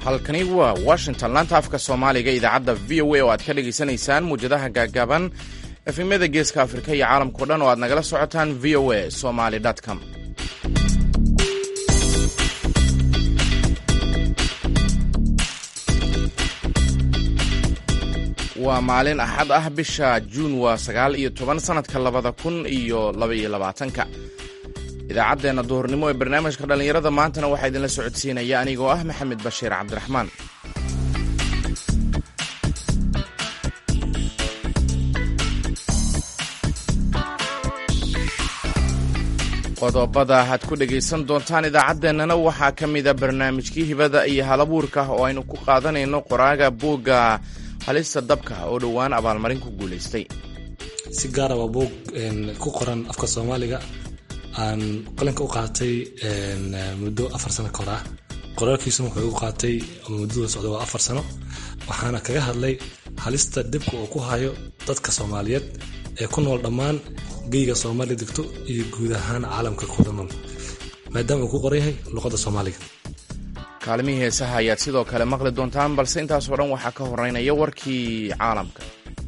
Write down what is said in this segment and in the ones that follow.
halkani waa washington laanta afka soomaaliga idaacadda v o a oo aad ka dhagaysanaysaan muwjadaha gaagaaban efemyada geeska afrika iyo caalamkao dhan oo aad nagala socotaan v o a somaly com waa maalin axad ah bisha juun waa sagaal iyo toban sannadka labada kun iyo labaiyo labaatanka idaacaddeenna duhurnimo ee barnaamijka dhallinyarada maantana waxaa idinla socodsiinaya anigoo ah maxamed bashiir cabdiraxmaan qodobada aad ku dhegaysan doontaan idaacaddeenana waxaa ka mida barnaamijkii hibada iyo halabuurka oo aynu ku qaadanayno qoraaga buugga halista dabka oo dhowaan abaalmarin ku guulaystay si gaara waa buug ku qoran afka soomaaliga aan qalinka u qaatay muddo afar sano kahor ah qoraalkiisuna wuxuu igu qaatay muddada socda waa afar sano waxaana kaga hadlay halista dibka uu ku hayo dadka soomaaliyeed ee ku nool dhammaan geyga soomaaliya degto iyo guud ahaan caalamka kuwada nool maadaama uu ku qoran yahay luqadda soomaaliga kaalimihii heesaha ayaad sidoo kale maqli doontaan balse intaasoo dhan waxaa ka horeynaya warkii caalamka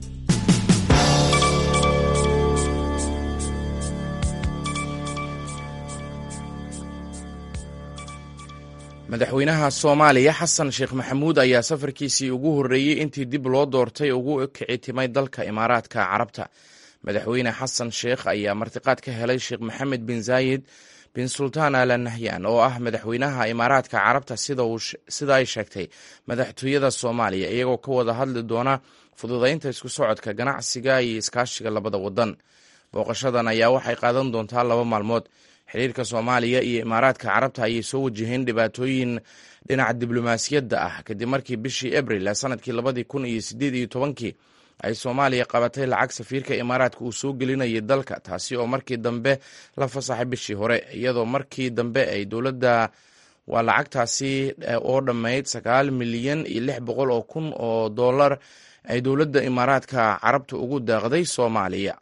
madaxweynaha soomaaliya xasan sheekh maxamuud ayaa safarkiisii ugu horreeyey intii dib loo doortay ugu kici timay dalka imaaraadka carabta madaxweyne xasan sheekh ayaa martiqaad ka helay sheekh maxamed bin zaayid bin sultaan ala nahyan oo ah madaxweynaha imaaraadka carabta sida ay sheegtay madaxtooyada soomaaliya iyagoo ka wada hadli doona fududaynta isku socodka ganacsiga iyo iskaashiga labada wadan booqashadan ayaa waxay qaadan doontaa laba maalmood xiriirka soomaaliya iyo imaaraadka carabta ayay soo wajaheen dhibaatooyin dhinaca diblomaasiyadda ah kadib markii bishii abril ee sanadkii labadii kun iyo sideed iyo tobankii ay soomaaliya qabatay lacag safiirka imaaraadka uu soo gelinayay dalka taasi oo markii dambe la fasaxay bishii hore iyadoo markii dambe ay dowladda waa lacagtaasi oo dhammayd sagaal milyan iyo lix boqol oo kun oo dollar ay dowladda imaaraadka carabta ugu daaqday soomaaliya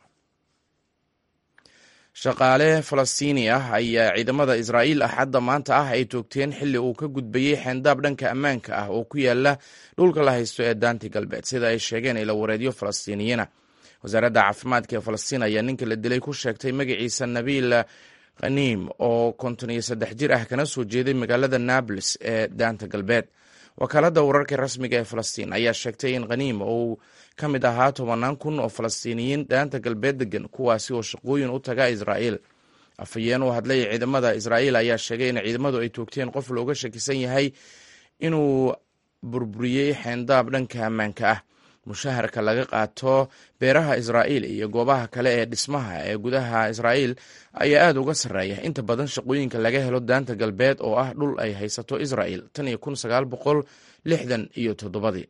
shaqaale falastiini ah ayaa ciidamada israa'iil axadda maanta ah ay toogteen xilli uu ka gudbayey xeendaab dhanka ammaanka ah oo ku yaala dhulka la haysto ee daanti galbeed sida ay sheegeen ila wareedyo falastiiniyiina wasaaradda caafimaadka ee falastiin ayaa ninka la dilay ku sheegtay magaciisa nabiil khaniim oo konton iyo saddex jir ah kana soo jeeday magaalada nables ee daanta galbeed wakaaladda wararka rasmiga ee falastiin ayaa sheegtay in khaniim uu ka mid ahaa tobanaan kun oo falastiiniyiin daanta galbeed degan kuwaasi oo shaqooyin u taga israa'iil afhayeen u hadlay ciidamada israa'iil ayaa sheegay in ciidamadu ay toogteen qof looga shakisan yahay inuu burburiyey xeendaab dhanka ammaanka ah mushaharka laga qaato beeraha israa'iil iyo goobaha kale ee dhismaha ee gudaha israa'iil ayaa aada uga sarreeya inta badan shaqooyinka laga helo daanta galbeed oo ah dhul ay haysato israa'iil tan iyo kun sagaal boqol lixdan iyo toddobadii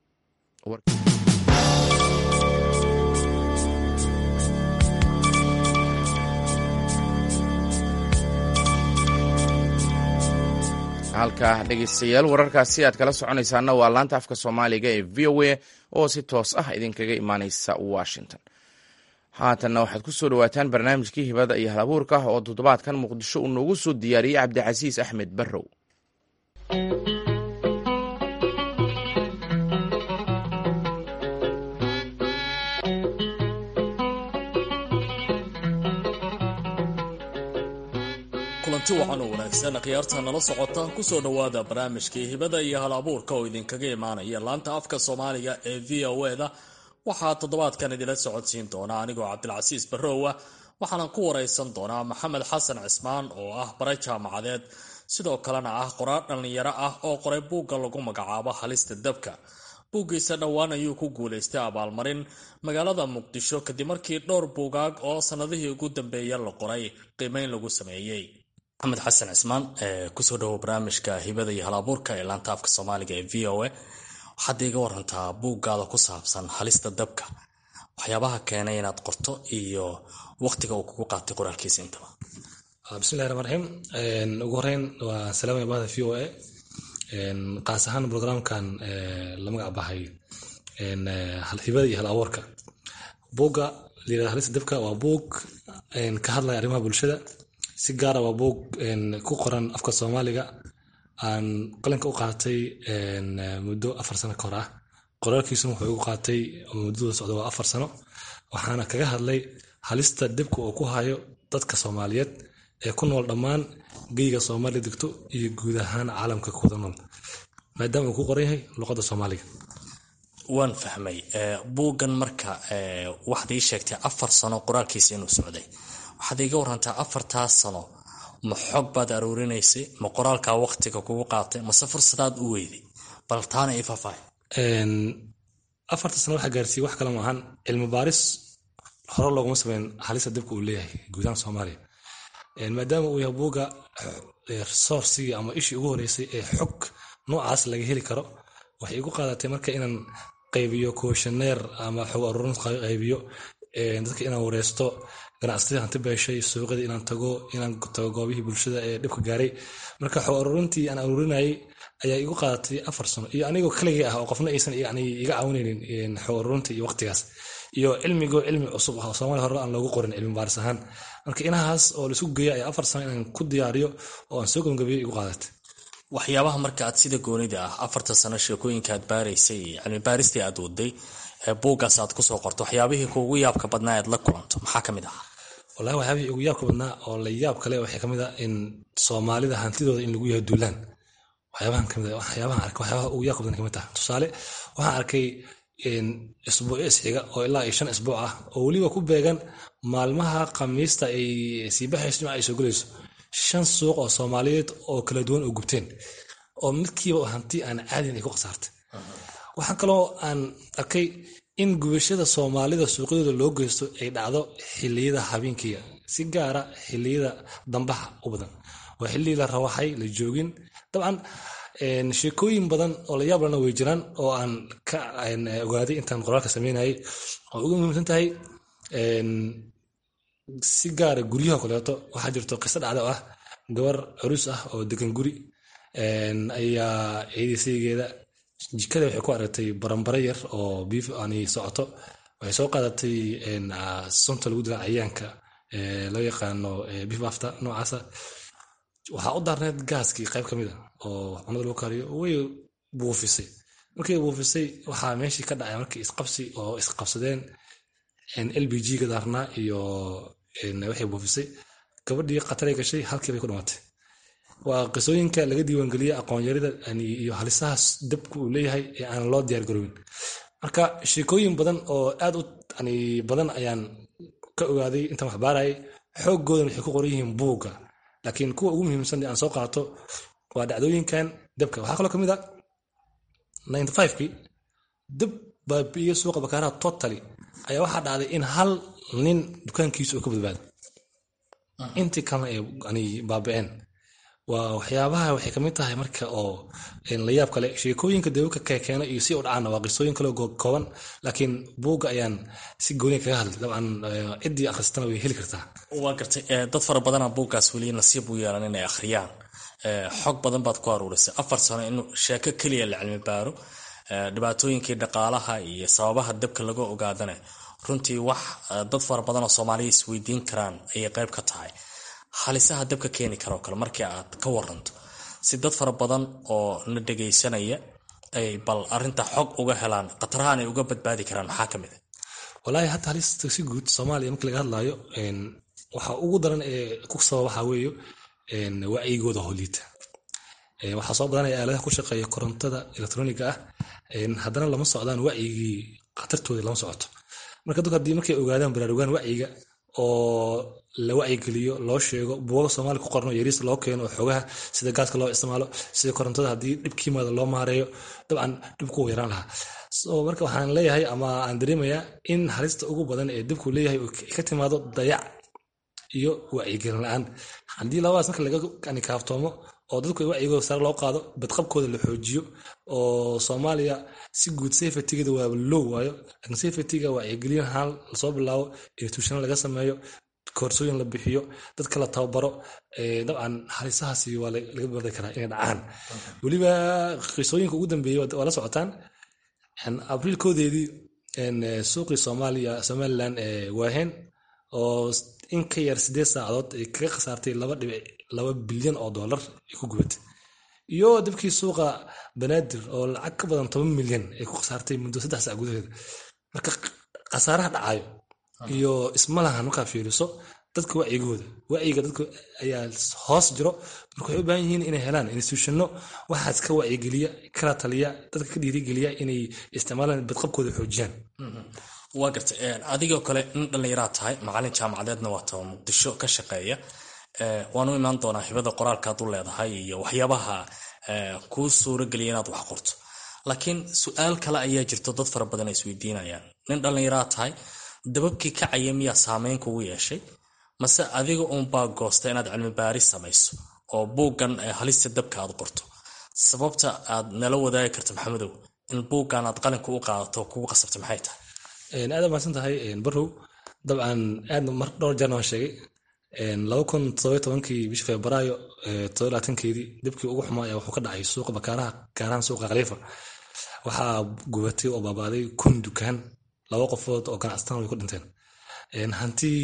halka dhegeystayaal wararkaasi aad kala soconaysaana waa laanta afka soomaaliga ee v o a oo si toos ah idinkaga imaaneysa washington haatanna waxaad ku soo dhawaataan barnaamijkii hibada iyo hal abuurka oo toddobaadkan muqdisho uu noogu soo diyaariyey cabdicasiis axmed barrow kulanti wacan oo wanaagsan khiyaarta nala socota kusoo dhowaada barnaamijkii hibada iyo hal abuurka oo idinkaga imaanaya laanta afka soomaaliga ee v o e da waxaa toddobaadkan idinla socodsiin doona anigoo cabdilcasiis barrowa waxaanan ku waraysan doonaa maxamed xasan cismaan oo ah baray jaamacadeed sidoo kalena ah qoraar dhallinyaro ah oo qoray buugga lagu magacaabo halista dabka buuggiisa dhowaan ayuu ku guulaystay abaalmarin magaalada muqdisho kadib markii dhowr buugaag oo sannadihii ugu dambeeya la qoray qiimeyn lagu sameeyey maxamed xasan cismaan kusoo dhawow barnaamijka hibada iyo halabuurka ee laanta afka soomaaliga ee v o a waxaad iiga warantaa buuggaada ku saabsan halista dabka waxyaabaha keenay inaad qorto iyo waqtiga uu kugu qaatay qoraalkiisa intaba bismillahi raxmaan raxiim ugu horeyn waa salaamaya bahda v o a qaas ahaan programkan la magac baxay hibada iyo hal abuurka buugga layirahda halista dabka waa buug ka hadlaya arrimaha bulshada si gaara waa buug ku qoran afka soomaaliga aan qalinka u qaatay muddo afar sano kahor ah qoraalkiisuna wuxuu igu qaatay muddada socda waa afar sano waxaana kaga hadlay halista dibka uu ku hayo dadka soomaaliyeed ee ku nool dhammaan geyga soomaaliya degto iyo guud ahaan caalamka kuwada nool maadaama uu ku qoran yahay luqadda soomaaliga waan fahmay buuggan marka waxaad ii sheegtay afar sano qoraalkiisa inuu socday waxaad iiga warantaa afartaas sano ma xog baad aruurinaysay ma qoraalkaa waqtiga kugu qaatay mase fursadaad u weyday bal taana ii faahfaahay afarta sano waxaa gaarsiiyey wax kale maahan cilmi baaris hore looguma sameyn halista dibka uu leeyahay guudahaan soomaaliya maadaama uu yahay buugga resourcigii ama ishii ugu horeysay ee xog noocaas laga heli karo waxay igu qaadatay marka inaan qaybiyo kooshaneer ama xog aruurin qaybiyo dadka inaan wareysto ganacsatada hanti beeshay suuqyada inaan tago inaan tago goobihii bulshada ee dhibka gaaray marka xog aruurintii aan aruurinayay ayaa igu qaadatay afar sano iyo anigoo kaligii ah oo qofna aysan yani iga caawinaynin xog aruurinta iyo waqtigaas iyo cilmigoo cilmi cusub ah oo soomaaliya hore aan loogu qorin cilmi baaris ahaan marka inahaas oo laisku geeya ayaa afar sano inaan ku diyaariyo oo aan soo gabagabeeyo igu qaadatay waxyaabaha marka aad sida goonida ah afarta sano sheekooyinka aad baaraysay cilmi baaristii aad waday buuggaas aad kusoo qorto waxyaabihii kuugu yaabka badnaa aad la kulanto maxaa ka mid ah wallahi waxyaabihii ugu yaabka badnaa oo la yaab kale waxay kamid ah in soomaalida hantidooda in lagu yahay duulaan waxyaabahan kamid ah waxyaabahan arkay waxyaabaha ugu yaabka badan kamid taha tusaale waxaan arkay isbuucyo isxiga oo ilaa iyo shan isbuuc ah oo weliba ku beegan maalmaha khamiista ay sii baxayso jimca ay soo gelayso shan suuq oo soomaaliyeed oo kala duwan oo gubteen oo midkiiba hanti aan caadin ay ku khasaartay waxaa kaloo aan arkay in gubashada soomaalida suuqyadooda loo geysto ay dhacdo xiliyada habeenkiiga si gaara xiliyada dambaha u badan waa xilligii la rawaxay la joogin dabcan sheekooyin badan oo la yaab lana way jiraan oo aan ka ogaaday intaan qoraalka sameynayay oo ugu muhiimsan tahay si gaara guryaha kaleeto waxaa jirto qiso dhacda oo ah gabar curus ah oo degan guri ayaa ciidisaygeeda jikada waxay ku aragtay barambare yar oo biif ani socoto waxay soo qaadatay sunta lagu dila cayaanka loo yaqaano biif afta noocaasa waxaa u daarneed gaaskii qayb ka mid a oo cunada lagu kariyo way buufisay markay buufisay waxaa meeshii ka dhacay markii isqabsi oo isqabsadeen l b g ga daarnaa iyo waxay buufisay gabadhii khataray gashay halkii bay ku dhimatay waa qisooyinka laga diiwaangeliyey aqoonyarida iyo halisahaas dabka uu leeyahay ee aan loo diyaar garowin marka sheekooyin badan oo aad u badan ayaan ka ogaaday intaan wax baarayay xooggoodan waxay ku qoran yihiin buugga laakiin kuwa ugu muhiimsan aan soo qaato waa dhacdooyinkan dabka waxaa kaloo kamid a kii dab baabi'iye suuqa bakaaraha totally ayaa waxaa dhacday in hal nin dukaankiisa oo ka badbaado intii kalena ay baabi'een waa waxyaabaha waxay kamid tahay marka oo la yaab kale sheekooyinka dawka kekeena iyo si u dhacaana waa qisooyin kaleo kooban laakiin buugga ayaan si gooniya kaga hadlay dabcan ciddii akhristana way heli kartaa waa gartay dad fara badana buuggaas weli nasiib u yeelan inay akhriyaan xog badan baad ku aruurisay afar sano in sheeko keliya la cilmi baaro dhibaatooyinkii dhaqaalaha iyo sababaha dabka laga ogaadana runtii wax dad fara badanoo soomaaliya isweydiin karaan ayay qayb ka tahay halisaha dabka keeni karoo kale markii aad ka waranto si dad fara badan oo na dhegaysanaya ay bal arinta xog uga helaan khatarahan ay uga badbaadi karaan maxaa ka mid a walaahi hadda halista si guud soomaaliya markii laga hadlaayo waxa ugu daran ee ku sababa waxaa weeye wacyigooda holiita waxaa soo badanaya aaladaha ku shaqeeya korontada elektroniga ah haddana lama socdaan wacyigii khatartooda lama socoto marka dadku haddii markay ogaadaan baraarugaan wacyiga oo la wacyigeliyo loo sheego buuga soomaaliya ku qorno yariis loo keeno oo xoogaha sida gaaska loo isticmaalo sida korontada haddii dhibka yimaado loo maareeyo dabcan dhibku wuu yaraan lahaa so marka waxaan leeyahay ama aan dareemayaa in halista ugu badan ee dibku leeyahay ka timaado dayac iyo wacyigelin la-aan haddii labadaas marka laga kaaftoomo oo dadku wacyigooda sare loo qaado badqabkooda la xoojiyo oo soomaaliya si guud safetygeeda waa low waayo laakiin safetyga wacyigelin ahaan lasoo bilaabo institutional laga sameeyo koorsooyin la bixiyo dadka la tababaro dabcan halisahaasi waa laga bardi karaa inay dhacaan weliba qisooyinka ugu dambeeyey waa la socotaan abriilkoodeedii suuqii soomaaliya somalilan waaheen oo in ka yar sideed saacadood ay kaga khasaartay laba dhibic laba bilyan oo dollar ay ku gubatay iyo dabkii suuqa banaadir oo lacag ka badan toban milyan ay ku khasaartay muddo saddex sac gudaheeda marka khasaaraha dhacayo iyo ismalahan markaa fiiriso dadka wacyigooda wacyiga dadka ayaa hoos jiro marka waxay u baahan yihiin inay helaan institutionno waxaas ka wacyigeliya kala taliya dadka ka dhiirigeliya inay isticmaalaan badqabkooda xoojiyaan waa gartay adigoo kale nin dhallinyaraa tahay macalin jaamacadeedna waa taba muqdisho ka shaqeeya waanu imaan doonaa hibada qoraalkaad u leedahay iyo waxyaabaha kuu suurageliya inaad wax qorto laakiin su-aal kale ayaa jirto dad fara badan ay isweydiinayaan nin dhallinyaraa tahay dababkii kacaya miyaa saameyn kugu yeeshay mase adiga uunbaa goosta inaad cilmi baaris samayso oo buuggan halista dabka aad qorto sababta aad nala wadaagi karta maxamedow in buuggan aad qalinka u qaadato kugu qasabta maxay tahay aad maasan tahay barow dabcan aadna mar dhowr jeerna waan sheegay laba kun todoba tobankii bishii febraayo todoba labaatankeedii dabkii ugu xumaa ayaa wuxuu ka dhacay suuqa bakaaraha gaarahan suuqa khaliifa waxaa gubatay oo baabaaday kun dukaan laba qofood oo ganacsataan way ku dhinteen hantii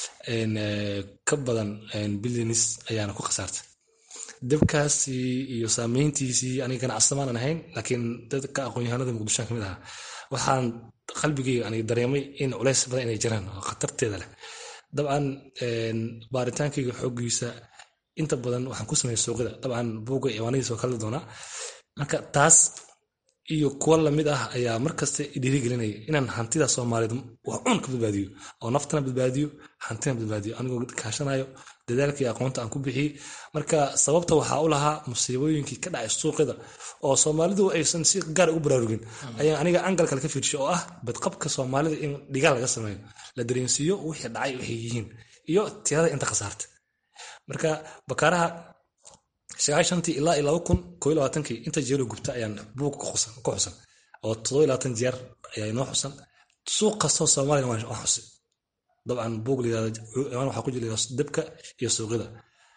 ka badan bilyanis ayaana ku khasaartay dabkaasi iyo saameyntiisii aniga ganacsatamaanaan ahayn laakiin dadka aqoon-yahanada muqdishoan ka mid ahaa waxaan qalbigeyga aniga dareemay in culays badan inay jiraan oo khatarteeda leh dabcan baaritaankayga xoogiisa inta badan waxaan ku sameeyay suuqyada dabcan buugga iwaanadiisa oo kala doonaa marka taas iyo kuwa lamid ah ayaa markasta dhiirigelinaya inaan hantida soomaaliyeed wax cun ka badbaadiyo oo naftana badbaadiyo hantina badbaadiyo anigoo kaashanayo dadaalkii aqoonta aan ku bixiyey marka sababta waxaa u lahaa musiibooyinkii ka dhacay suuqyada oo soomaalidu aysan si gaar ugu baraarugin ayaa aniga angal kale ka fiirshay oo ah badqabka soomaalida in dhigaal laga sameeyo la dareensiiyo wixii dhacay waxay yihiin iyo tirada inta khasaarta marka bakaaraha sagaashantii ilaa iyo laba kun koo iyo labaatankii inta jeelo gubta ayaan buug ku xusan oo todoba iyo labaatan jeer ayaa inoo xusan suuq kastoo soomaaliyana waan xusay dabcan buug layirahdo waxaa ku jira dabka iyo suuqyada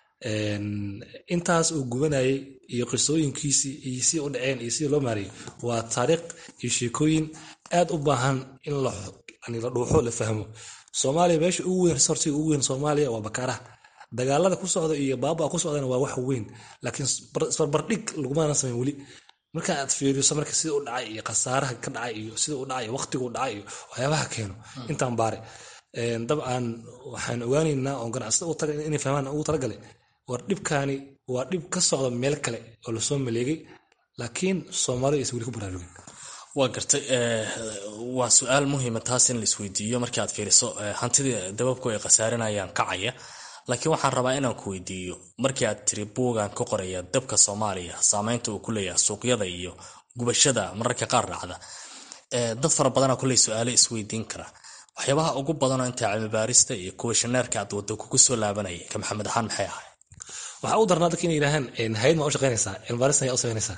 intaas uu gubanayay iyo qisooyinkiisii iyo si u dhaceen iyo sidii loo maariyay waa taariikh iyo sheekooyin aad u baahan in la dhuuxo la fahmo soomaaliya meesha ugu weyn resortiga ugu weyn soomaaliya waa bakaaraha dagaalada ku socda iyo baabaa ku socdana waa wax weyn laakiin isbarbardhig lagumana samayn weli marka aad fiiriso marka sida u dhacay iyo khasaaraha ka dhacay iyo sida u dhacay waqtigu dhacay iyo waxyaabaha keeno intaan baare dabcan waxaan ogaaneynaa oo ganacsada inay fahmaan ugu talagalay war dhibkaani waa dhib ka socda meel kale oo lasoo maleegay laakiin soomaalida aysan weli ku baraarugin waa gartay waa su-aal muhiima taas in la isweydiiyo markii aad fiiriso hantidii dababku ay khasaarinayaan kacaya laakiin waxaan rabaa inaan ku weydiiyo markii aad tiri buugan ka qoraya dabka soomaaliya saameynta uu ku leeyahay suuqyada iyo gubashada mararka qaar dhacda dad fara badana kuley su-aalo isweydiin kara waxyaabaha ugu badanoo inta cilmibaarista iyo kuwashaneerka aad wado kugu soo laabanayay ka maxamed ahaan maxay ahay waxaa u darnaa dadka inay yidhaahaan hay-ad maa u shaqeynaysaa cilmibaaristan ayaa u sameynaysaa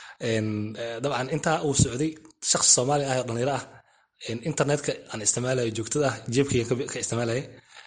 dabcan intaa uu socday shaqsi soomaali ah oo dhalinyaro ah internetka aan isticmaalayo joogtada ah jeebkayga ka isticmaalaya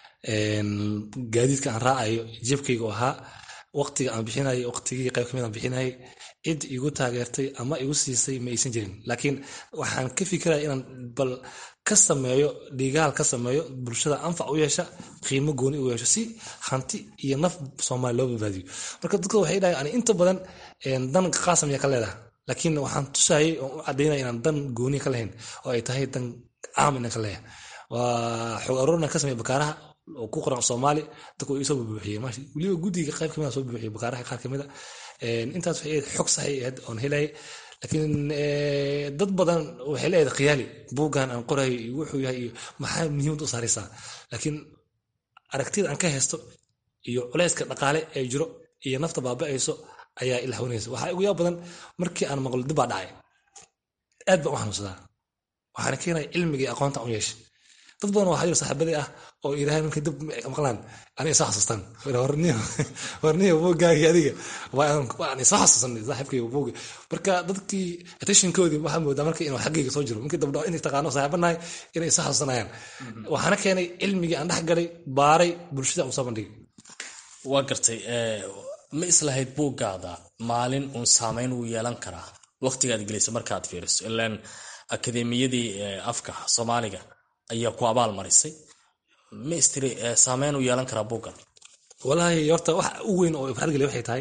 gaadiidka aan raacayo jeebkayga oo ahaa waqtiga aan bixinayo waqtigii qayb kamid aan bixinayay cid igu taageertay ama igu siisay ma aysan jirin laakiin waxaan ka fikiraya inaan bal ka sameeyo dhigaal ka sameeyo bulshada anfac u yeesha qiimo gooni u yeesho si hanti iyo naf soomaali loo badbaadiyo marka dadka waxay dhahay ani inta badan dan qaasam ayaa ka leedaha laakiin waxaan tusayay oo u cadaynaya inaan dan gooni ka lahayn oo ay tahay dan caam inaan ka leeyahay waa xog aroorna ka sameeya bakaaraha oo ku qoran soomaali dadku isoo bubuuxiyey weliba guddiga qayb kamid soo bubuuxiyey bakaaraha qaar kamid a intaas waxay xog saxay ahayd oon helayay laakiin dad badan waxay leedahay khiyaali buuggan aan qorayo iyo wuxuu yahay iyo maxaa muhiimad u saaraysaa laakiin aragtida aan ka haysto iyo culayska dhaqaale ee jiro iyo nafta baaba'ayso ayaa ila hawnaysa waxaa ugu yaab badan markii aan maqlo dib baa dhacay aad baan u xanuunsadaa waxaana keenaya cilmiga iyo aqoonta u yeeshay dad badan waxaa jira saaxiibadii ah oo yidhahdeen markay dib maqlaan aniga soo xasuustaan warniyo buuggaagii adiga waan soo xasuusanay saaxiibkayga buugga marka dadkii attentionkoodii waxaa moodaa marka inuu xaggayga soo jiro markii dabdhaco inay taqaano saaxiibanahay inay soo xasuusanayaan waxaana keenay cilmigii aan dhex galay baaray bulshada aan soo bandhigay waa gartay ma islahayd buuggaada maalin uun saameyn uu yeelan karaa waqtigaad gelaysa markaad fiiriso ilaan akademiyadii afka soomaaliga ayaa ku abaal marisay ma istiri saameyn u yeelan karaa buuggan walaahi horta wax u weyn oo farxad geliya waxay tahay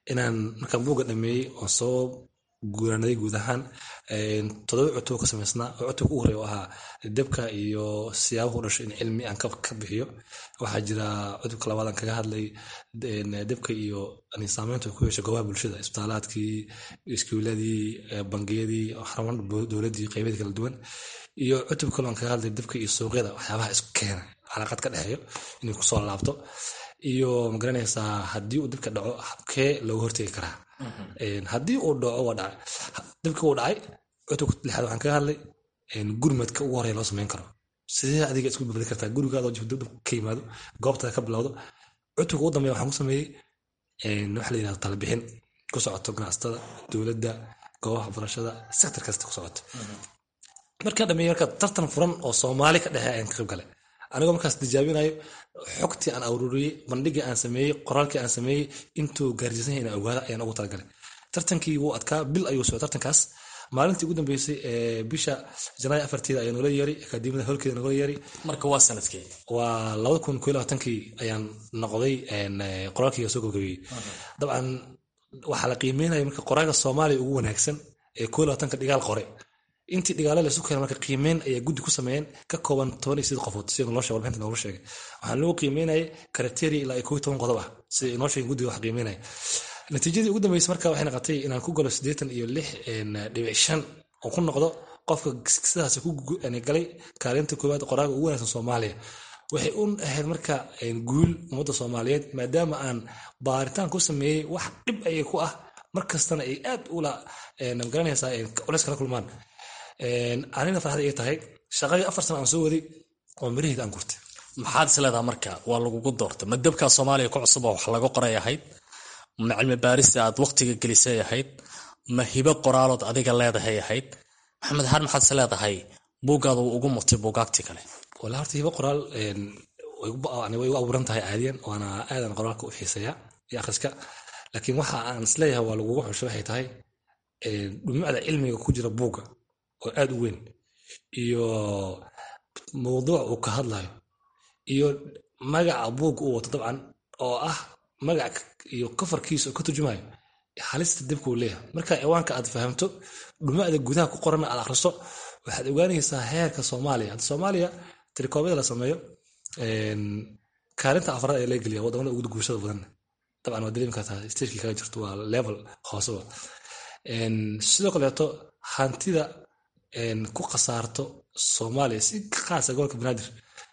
inaan markaan buugga dhameeyey oon soo guuranaday guud ahaan todoba cutub ka samaysnaa oo cutubka ugu horreya oo ahaa debka iyo siyaabahu dhasho in cilmi aan ka bixiyo waxaa jira cutubka labaad aan kaga hadlay debka iyo saameynta ku yeesha goobaha bulshada isbitaalaadkii iskuuladii bangiyadii xaruman dowladdii qeybadii kala duwan iyo cutub kale aan kaga hadlay debka iyo suuqyada waxyaabaha isku keena calaaqad ka dhexeeyo inay kusoo laabto iyo magaranaysaa haddii uu dibka dhaco habkee looga hortegi karaa haddii uu dhaco waa dhacay dibka uu dhacay cutubka lixaad waxaan kaga hadlay gurmadka ugu horeya loo samayn karo sidee adiga isku babadi kartaa gurigaadoo jifdib ka yimaado goobtada ka bilowdo cutubka ugu dambeya waxaan ku sameeyey waxa la yidhahda talabixin ku socoto ganacsatada dowladda goobaha waxbarashada sektor kasta ku socoto markaa dhameeyey marka tartan furan oo soomaali ka dhexe ayaan ka qayb galay anigoo markaas tijaabinayo xogtii aan aruuriyey bandhigii aan sameeyey qoraalkii aan sameeyey intuu gaarsiisan yahay inaan ogaada ayaan ugu talagalay tartankii wuu adkaa bil ayuu socday tartankaas maalintii ugu dambeysay ee bisha janaayo afarteeda ayaa noola yeeray akaademiyada holkeeda noola yeeray marka waa sanadkii waa labada kun koo labaatankii ayaan noqday qoraalkii soo gabagabeeyey dabcan waxaa la qiimeynaya marka qoraalka soomaaliya ugu wanaagsan ee koo labaatanka dhigaal qore intii dhigaale laysu keena marka qiimeyn ayaa guddi ku sameeyeen ka kooban toban iyo sided qofood sida noo sheeg warbixinta noogu sheegay waxaan lagu qiimeynayay karateria ilaa iyo koo iyo toban qodob ah sida inoo sheegay guddiga wax qiimeynaya natiijadii ugu dambeysay marka waxay noqotay inaan ku galo siddeetan iyo lix dhibic shan oo ku noqdo qofka sidaas ku galay kaalinta koowaad qoraaga ugu wanaagsan soomaaliya waxay u ahayd marka guul ummadda soomaaliyeed maadaama aan baaritaan ku sameeyey wax dhib ayay ku ah markastana ay aad ula magaranaysaa culeys kala kulmaan anina farxad ay tahay shaqadii afar sana aan soo waday oo miraheed aan gurtay maxaad is leedaha marka waa lagugu doortay ma debkaa soomaaliya ku cusub oo wax laga qoray ahayd ma cilmi baarista aad waqtiga gelisay ahayd ma hibo qoraalood adiga leedahay ahayd maxamed haar maxaad is leedahay buuggaada uu ugu murtay buugaagti kale wala horta hibo qoraal way u abuuran tahay caadiyan waana aadan qoraalka u xiiseeyaa iyo akhriska laakiin waxa aan isleeyahay waa lagugu xusho waxay tahay dhumucda cilmiga ku jira buugga oo aad u weyn iyo mawduuc uu ka hadlayo iyo magaca buugga uu wato dabcan oo ah magac iyo kafarkiisa oo ka turjumayo halista dibka uu leeyahay marka ciwaanka aad fahamto dhumucda gudaha ku qoranna aad akhriso waxaad ogaanaysaa heerka soomaaliya hadda soomaaliya tirikoobyada la sameeyo kaalinta afraad ayaa laga geliya wadamada ugu guushada badan dabcan waa dareemi kartaa stagekii kaga jirto waa level hooseba sidoo kaleeto hantida ku khasaarto soomaaliya si khaasa gobolka banaadir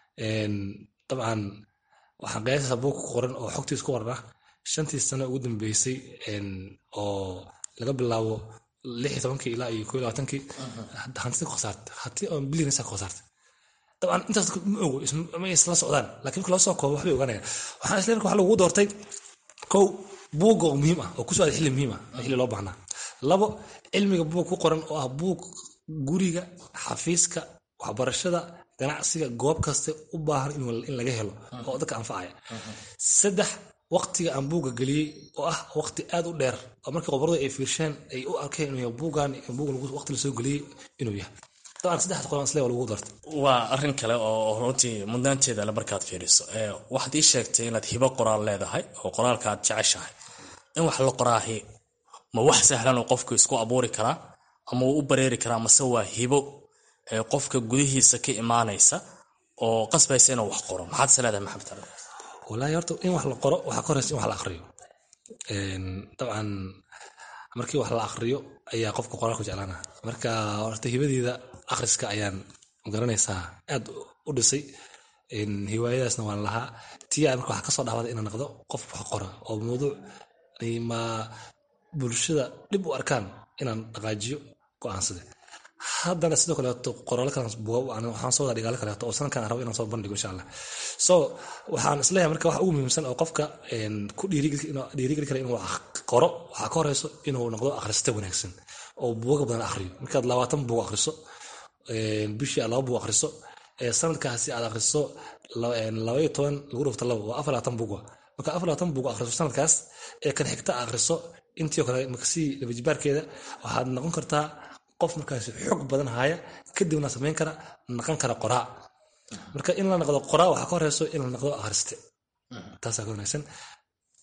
dabcan waxaan qiyaasaysaa buug ku qoran oo xogtiis ku qoran ah shantii sano ugu dambeysay oo laga bilaabo lix iyo tobankii ilaa iyo koo iyo labaatankii hantida ku khasaartay hanti oo bilyanisa ku khasaartay dabcan intaas ma ogo ma isla socdaan laakiin marka loo soo koobo waxbay ogaanayaan waxaan isle marka waxa lagugu doortay kow buugga oo muhiim ah oo ku socda xilli muhiim ah xilli loo baahnaa labo cilmiga buug ku qoran oo ah buug guriga xafiiska waxbarashada ganacsiga goob kaste u baahan in laga helo oo dadka anfacaya saddex waqtiga aan buugga geliyey oo ah waqti aad u dheer oo markii qobaradu ay fiirsheen ay u arkeen inuu buugan buugan waqti lasoo geliyey inuu yahay dabcan saddexda qoran isle waa lagu dartay waa arrin kale oo runtii mudnaanteeda le markaad fiiriso waxaad ii sheegtay inaad hibo qoraal leedahay oo qoraalka aad jeceshahay in wax la qoraahi ma wax sahlan oo qofku isku abuuri karaa ama uu u bareeri karaa mase waa hibo qofka gudihiisa ka imaanaysa oo qasbaysa inuu wax qoro maxaad is leedahay maxamed tare wallaahi horta in wax la qoro waxaa ka horeysa in wax la aqriyo dabcan markii wax la aqriyo ayaa qofka qoraalku jeclaana marka horta hibadeeda akhriska ayaan garanaysaa aad u dhisay hiwaayadaasna waan lahaa tia marka waxaa kasoo dhawada inaan noqdo qof wax qora oo mawduuc ma bulshada dhib u arkaan inaan dhaqaajiyo go-aansade haddana sidoo kaleeto qoraalo kale waxaan soo wadaa dhigaalo kaleeto oo sanadkan rabo inaan soo bandhigo insha allah so waxaan isleeyahay marka wax ugu muhiimsan oo qofka ku dhiirigeli kara inuu qoro waxaa ka horeyso inuu noqdo akhriste wanaagsan oo buuga badan akhriyo markaad labaatan buug akhriso bishii aad laba buug akhriso sanadkaasi aad akhriso labaiyo toban lagu dhufto labo waa afar labaatan buug marka afar labaatan buug akhriso sanadkaas ee kan xigta akhriso intii kale makasii labajibaarkeeda waxaad noqon kartaa qof markaas xog badan haya kadibna samayn kara naqan kara qoraa marka in la noqdo qoraa waxaa ka horeyso in la noqdo akhriste taasaa ka wanaagsan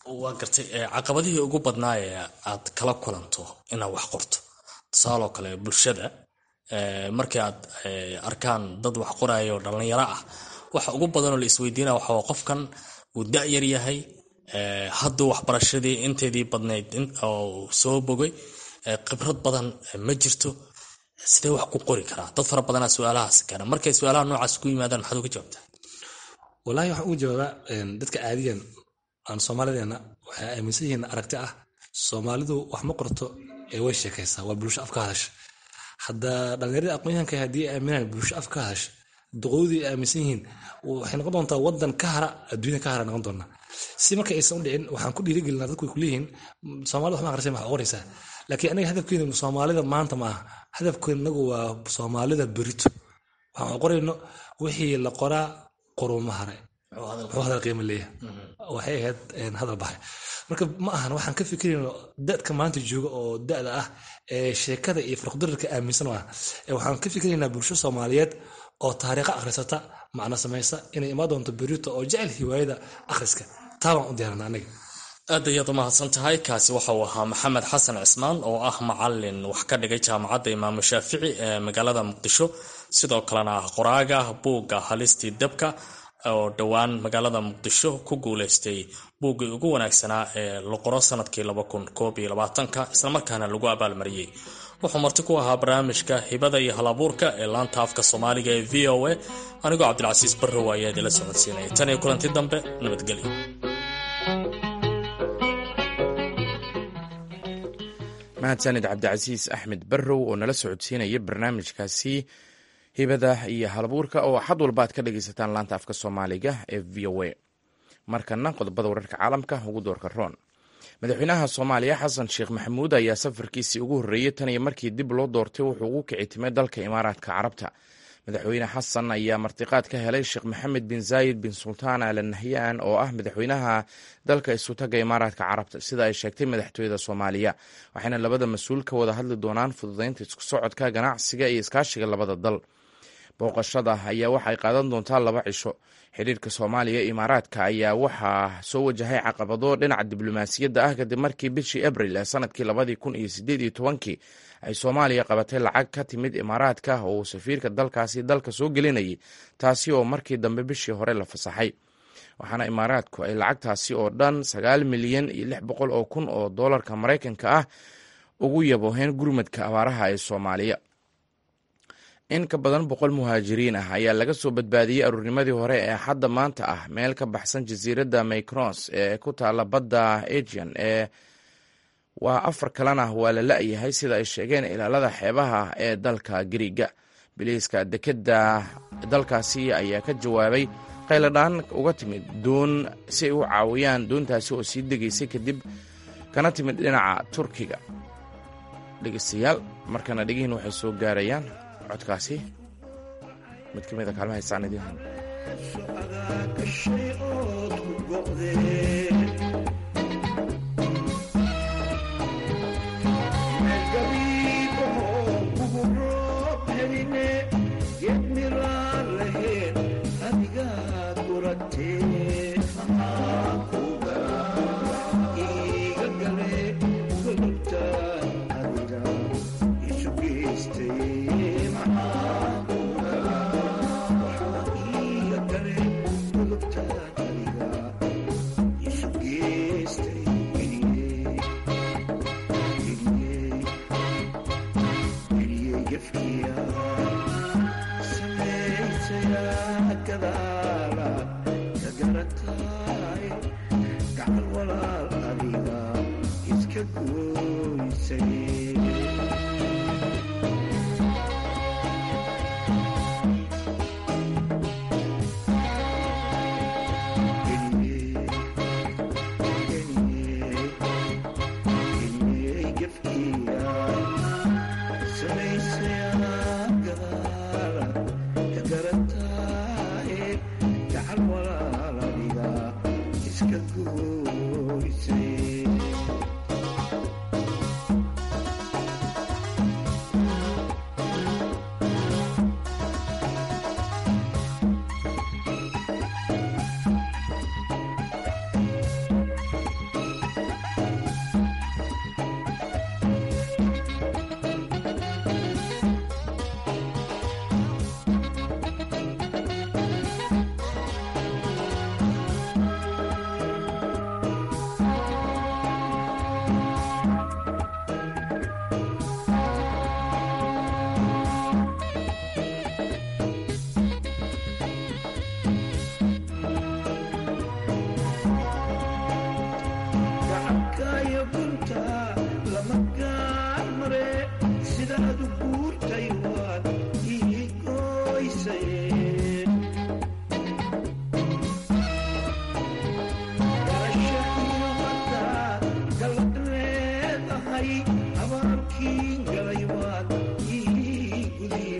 waa gartay caqabadihii ugu badnaa ee aad kala kulanto inaad wax qorto tusaaloo kale bulshada markii aad arkaan dad wax qoraayo dhallinyaro ah waxa ugu badanoo la isweydiina waxaa qofkan uu da-yar yahay hadduu waxbarashadii inteedii badnayd oo soo bogay khibrad badan ma jirto sidee wax ku qori karaa dad fara badanaa su-aalahaas keena markay su-aalaha noocaas ku yimaadaan maxaad uga jawaabtaa walahi waxaan ugu jawaabaa dadka caadiyan aan soomaalideena waxay aaminsan yihiin aragti ah soomaalidu wax ma qorto ee way sheekaysaa waa bulsho af ka hadasha hadda dhallinyaradii aqoonyahanka haddii ay aaminaan bulsho af ka hadasha duqoodii aaminsan yihiin waxay noqon doontaa wadan ka hara adduunya ka hara noqon doonaa si marka aysan u dhicin waxaan ku dhiirigelinaa dadku way kuleeyihiin soomaalida wax ma aqrisay wax qoraysaa laakiin anaga hadafkeenu soomaalida maanta ma aha hadafkeenagu waa soomaalida berito waxaan qorayno wixii la qoraa qoruma hare wuxuu hadal qiimo leeyahay waxay ahayd hadal baxay marka ma ahan waxaan ka fikirayno dadka maanta jooga oo da'da ah ee sheekada iyo farqdararka aaminsan ah waxaan ka fikiraynaa bulsho soomaaliyeed oo taariikha akhrisata macno samaysa inay imaan doonto berito oo jecel hiwaayada akhriska taa baan u diyaarana aniga aad ayaad umahadsan tahay kaasi waxa uu ahaa maxamed xasan cismaan oo ah macalin wax ka dhigay jaamacadda imaamu shaafici ee magaalada muqdisho sidoo kalena ah qoraaga buugga halistii dabka oo dhowaan magaalada muqdisho ku guuleystay buuggii ugu wanaagsanaa ee la qoro sanadkii islamarkaana lagu abaalmariyey wuxuu marti ku ahaa barnaamijka hibada iyo halabuurka ee laanta afka soomaaliga ee v o a anigoo cabdilcasiis barrow ayaa idila socodsiinaya tan iyo kulanti dambe nabadgelyo mahadsanid cabdicasiis axmed barrow oo nala socodsiinaya barnaamijkaasi hibada iyo halabuurka oo xad walba aad ka dhagaysataan laanta afka soomaaliga ee v o a markana qodobada wararka caalamka ugu doorka roon madaxweynaha soomaaliya xasan sheekh maxamuud ayaa safarkiisii ugu horreeyey tan iyo markii dib loo doortay wuxuu ugu kici timay dalka imaaraadka carabta madaxweyne xasan ayaa martiqaad ka helay sheekh maxamed bin zaayid bin sultaan al nahyan oo ah madaxweynaha dalka isutaga imaaraadka carabta sida ay sheegtay madaxtooyada soomaaliya waxayna labada mas-uul ka wada hadli doonaan fududeynta isku socodka ganacsiga iyo iskaashiga labada dal booqashada ayaa waxay qaadan doontaa laba cisho xiriirka soomaaliya iyo imaaraadka ayaa waxaa soo wajahay caqabado dhinaca diblomaasiyadda ah kadib markii bishii abril ee sanadkii labadii kun iyo sideed iyo tobankii ay soomaaliya qabatay lacag ka timid imaaraadka oo uu safiirka dalkaasi dalka soo gelinayay taasi oo markii dambe bishii hore la fasaxay waxaana imaaraadku ay lacagtaasi oo dhan sagaal milyan iyo lix boqol oo kun oo doolarka maraykanka ah ugu yabooheen gurmadka abaaraha ee soomaaliya in ka badan boqol muhaajiriin ah ayaa laga soo badbaadiyey aruurnimadii hore ee xadda maanta ah meel ka baxsan jasiiradda maycrons ee ku taala badda agian ee waa afar kalena waa la la-yahay sida ay sheegeen ilaalada xeebaha ee dalka gariiga biliiska dekedda dalkaasi ayaa ka jawaabay qayladhaan uga timid doon si ay u caawiyaan doontaasi oo sii degaysay kadib kana timid dhinaca turkiga dhegeystayaal markana dhegihiin waxay soo gaarayaan codkaasi mid ka mid a kaalma haysaan idiin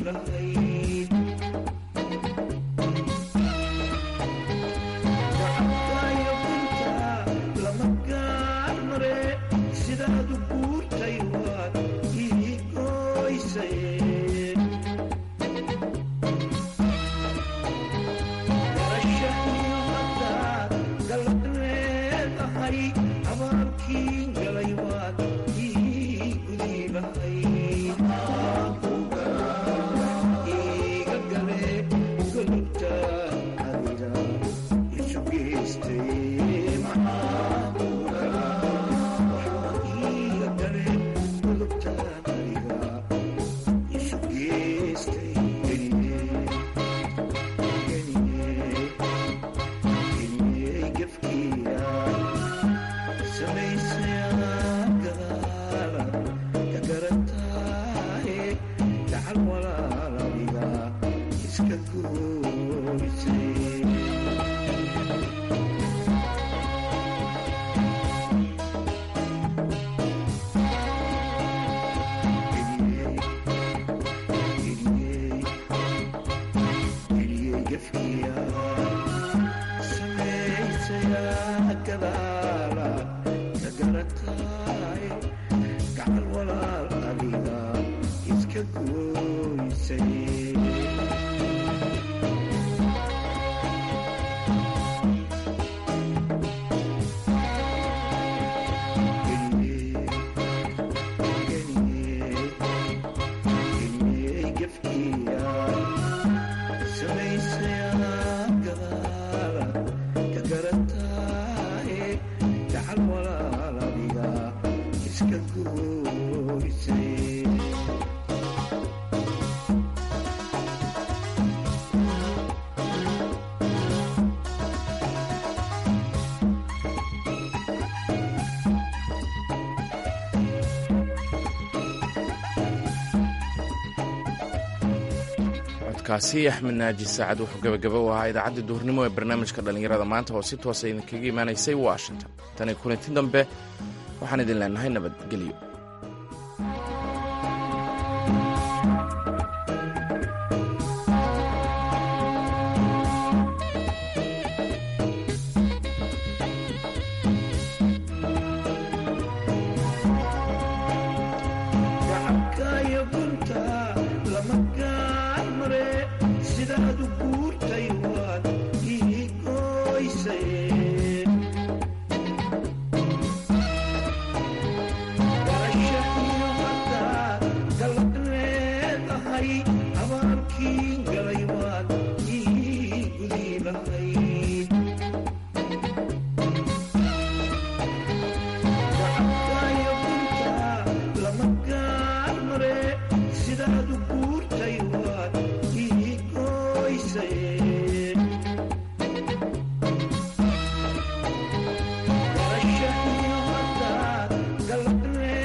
kaasi axmed naaji saacad wuxuu gabagaba u ahaa idaacadda duhurnimo ee barnaamijka dhallinyarada maanta oo si toosa idinkaga imaanaysay washington tani kulanti dambe waxaan idin leenahay nabadgelyo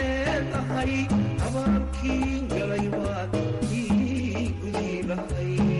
abaalkiin galay waad ii gudiilahay